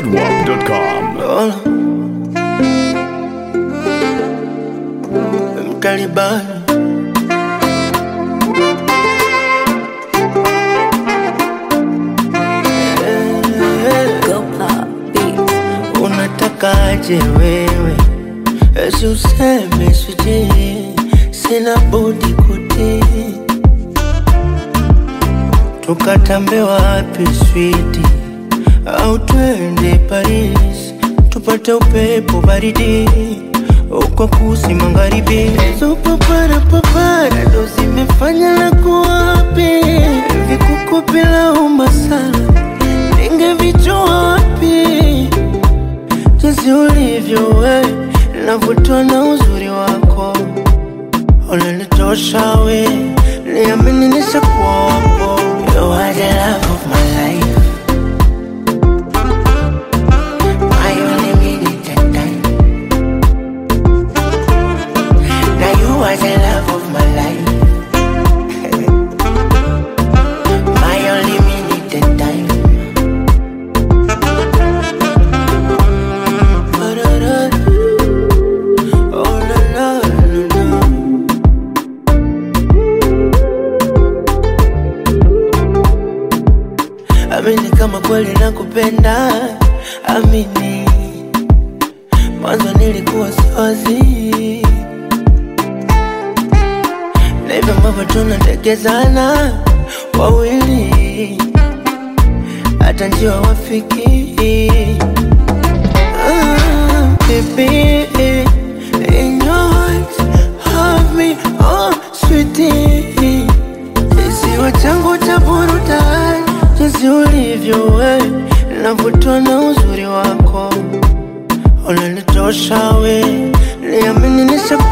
zedwap.com. Mtaliban Go pop beats. unatakaje wewe? Esi useme sijui, sina budi kutii. Tukatambe wapi switi, au twende Paris tupate upepo baridi uko kusi magharibi. Hizo papara papara ndo zimefanya na kuwapi vikuku bila umasala ningevijua wapi jinsi ulivyo we navutwa na uzuri wako unanitosha we niamini nishakuwa wako You are the love of my life My only minute and time Now you are the love of my life My only minute and time Oh, la, la, la, la. Amini kama kweli nakupenda, amini mwanzo nilikuwa siwazi na hivyo ambavyo tunatekezana wawili, hata njiwa wafiki Ah, baby, in your heart, have me, oh, sweetie. Kisiwa changu cha burudani, jinsi ulivyo we, navutwa na uzuri wako, unanitosha we, niamini nishakuwa